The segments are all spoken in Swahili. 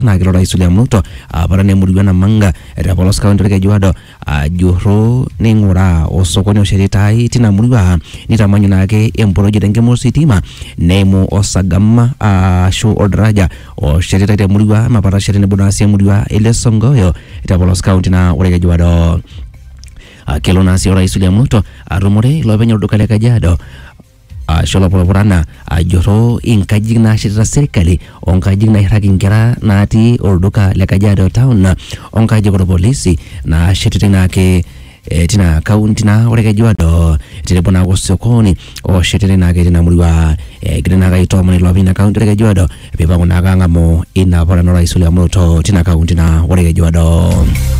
naa kelo rais William Ruto apara nemurua namanga te polos kaunti orkejuado ajurru neing'uraa osokoni oshetitai tina murua nitamanyu naake emproject enkima ositima neimu osagam ashu oldaraja oshetitai temurua mapatasheti tenebo naa sii emurua ele songoyo te polos kaunti naa orkejuado Ah, kelo naa sii orais William Ruto atumore ilopeny olduka le Kajiado ashu olopurupurana ajurru inkajijik naashetita serkali onkajijik nairrag inkera natii olduka le Kajiado town onkajijik orpolisi naashetitae naake eh, tina kaunti naa ore Kajiado tenebo naake osokoni oshetitae naake tina murua egira naake aitoomon ilopeny ina kaunti ore Kajiado piipang'u naake ang'amu ina paran orais William Ruto tina kaunti naa ore Kajiado.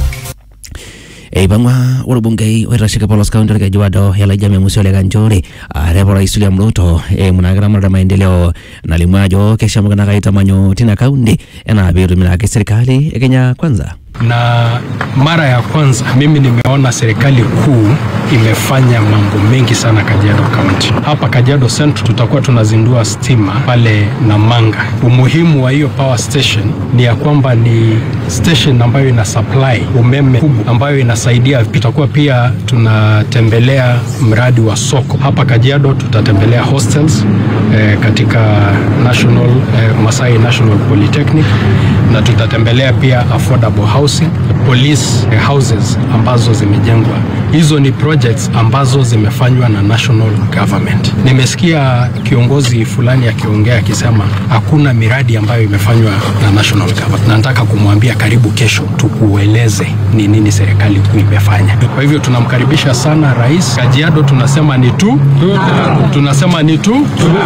Eipang'ua orbungei oitasheki polos kaunti orkejuado Elijah Memusi Ole Kanchori arepo rais William Ruto eimu naake ramatare maendeleo nalimu ajo keshamoki naake aitamanyu tina kaunti enaa peetumi naake serikali e Kenya kwanza na mara ya kwanza mimi nimeona serikali kuu imefanya mambo mengi sana Kajiado County. Hapa Kajiado Central tutakuwa tunazindua stima pale Namanga. Umuhimu wa hiyo power station ni ya kwamba ni station ambayo ina supply umeme kubwa ambayo inasaidia. Tutakuwa pia tunatembelea mradi wa soko hapa Kajiado, tutatembelea hostels eh, katika National eh, Masai National Polytechnic na tutatembelea pia affordable housing, police eh, houses ambazo zimejengwa. Hizo ni projects ambazo zimefanywa na national government. Nimesikia kiongozi fulani akiongea akisema hakuna miradi ambayo imefanywa na national government. Na nataka kumwambia karibu kesho tukueleze ni nini serikali kuu imefanya. Kwa hivyo tunamkaribisha sana rais. Kajiado tunasema ni tu, tunasema ni tu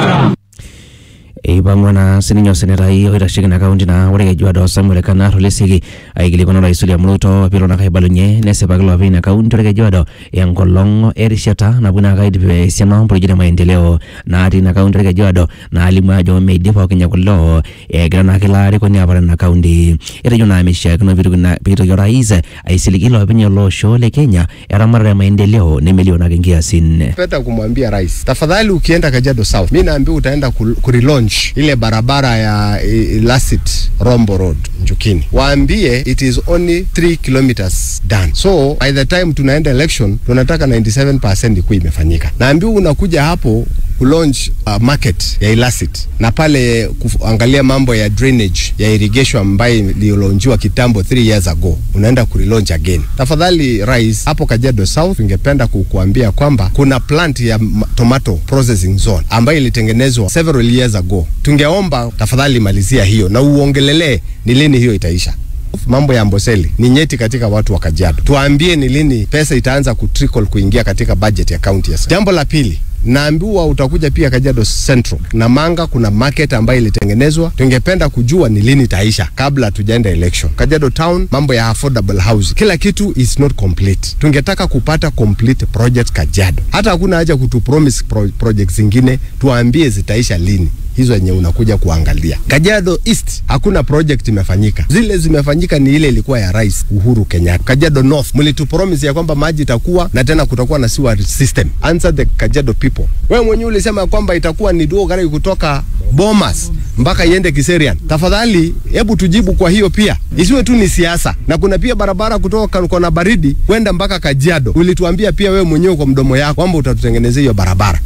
eipang'ua naa sininye osenetai oitasheki ina kaunti naa ore Kajiado Samuel Kanar Oleseki aikilikuana orais William Ruto piilo naake aibalunye nesipaki loopeny ina kaunti ore Kajiado enkolong erishata napuo naake aidip esiana omprojekti e maendeleo natii ina kaunti ore Kajiado naalimu ajo meidip pookin kulo egira naake ilo arikoni aparan ina kaunti etejo naa meishiakino piitoki na- piitoki orais aisiligi loopeny ele osho le Kenya eramatare e maendeleo nemelio naake nkiasin peta kumwambia rais tafadhali ukienda Kajiado South mi naambia utaenda ku- kurilaunch ile barabara ya eh, Lasit Rombo Road Njukini waambie it is only 3 kilometers done so by the time tunaenda election tunataka 97% ikuwa imefanyika naambia unakuja hapo kulaunch uh, market ya Ilasit na pale kuangalia mambo ya drainage ya irrigation ambayo ililonjiwa kitambo 3 years ago unaenda kurilaunch again tafadhali rais hapo Kajiado South ingependa kukuambia kwamba kuna plant ya ma- tomato processing zone ambayo ilitengenezwa several years ago tungeomba tafadhali malizia hiyo na uongelelee ni lini hiyo itaisha mambo ya Amboseli ni nyeti katika watu wa Kajiado. Tuambie ni lini pesa itaanza kutrickle kuingia katika budget ya county ya. Jambo la pili, naambiwa utakuja pia Kajiado Central na Manga, kuna market ambayo ilitengenezwa. Tungependa kujua ni lini itaisha kabla tujaenda election. Kajiado Town, mambo ya affordable housing, kila kitu is not complete. Tungetaka kupata complete project Kajiado. Hata hakuna haja kutu promise pro projects zingine, tuambie zitaisha lini hizo yenye unakuja kuangalia. Kajiado East hakuna project imefanyika, zile zimefanyika ni ile ilikuwa ya Rais Uhuru Kenyatta. Kajiado North mlitu promise ya kwamba maji itakuwa na tena kutakuwa na sewer system. Answer the Kajiado people. Wewe mwenyewe ulisema ya kwamba itakuwa ni duo gari kutoka Bomas mpaka iende Kiserian. Tafadhali hebu tujibu kwa hiyo pia, isiwe tu ni siasa. Na kuna pia barabara kutoka Kona Baridi kwenda mpaka Kajiado. Ulituambia pia wewe mwenyewe kwa mdomo yako kwamba utatutengenezea hiyo barabara.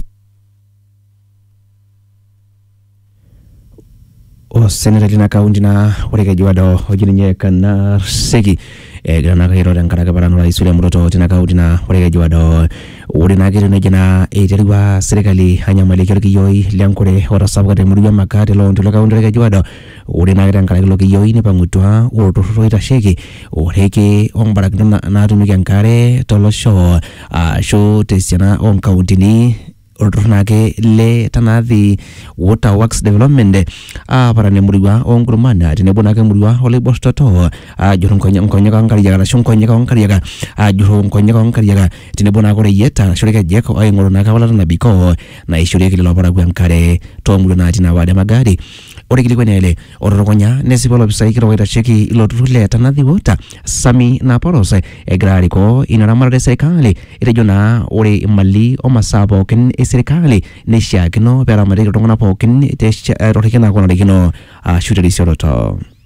oseneta lina kaunti na ore Kajiado oji ninye Kanar Seki egira naa kairo tenkaraki paran orais William Ruto tina kaunti na ore Kajiado ore naa ketiu nejia naa eiterua serikali anyamaliki orkiyioi lenkure otasapuka temurua Makati loonti le kaunti ore Kajiado ore naa tenkaraki ilo kiyioi nipang'utua olturrur oitasheki oreki ombarakinot na- naatumieki enkare tolosho ashu tesiana oonkauntini olturrur naake le Tanathi Water Works Development aparan emurua onkurman tenebo naake emurua oloibor toto ajurru nkonye- nkonyek onkariak arashu nkonyek onkariak ajurru nkonyek onkariak tenebo naake oreyiet arashu irkejek oing'oru naake ewalata nabikoo naishorieki lelo parakuo enkare toomurua natii ina ward e Magadi ore kilikuani ele otutukunya nesipa olopisai kitok oitasheki ilo turrur le Tanathi Water Sami Naporos egira arikoo ina ramatare e serikali etejo naa ore imali omasaa pookin esirkali neishiakino peeramatieki iltung'anak pookin tesha- torrekie naake onarikino ashu terisioroto